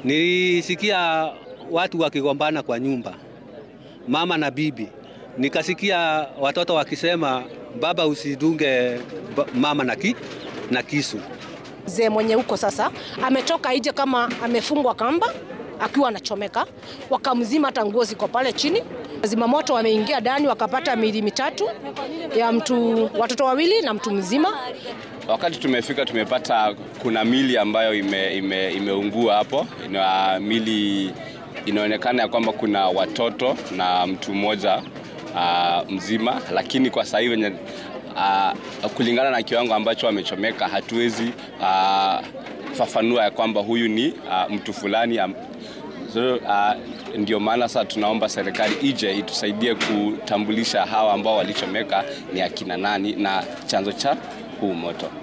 Nilisikia watu wakigombana kwa nyumba, mama na bibi. Nikasikia watoto wakisema baba, usidunge ba- mama na, ki, na kisu. Mzee mwenye huko sasa ametoka nje kama amefungwa kamba akiwa anachomeka, wakamzima hata nguo ziko pale chini. Zimamoto wameingia ndani wakapata miili mitatu ya mtu, watoto wawili na mtu mzima. Wakati tumefika tumepata kuna mili ambayo ime, ime, imeungua hapo ina mili inaonekana ya kwamba kuna watoto na mtu mmoja uh, mzima, lakini kwa sasa hivi wenye uh, kulingana na kiwango ambacho amechomeka hatuwezi uh, fafanua ya kwamba huyu ni uh, mtu fulani um, so, uh, ndio maana sasa tunaomba serikali ije itusaidie kutambulisha hawa ambao walichomeka ni akina nani na chanzo cha huu moto.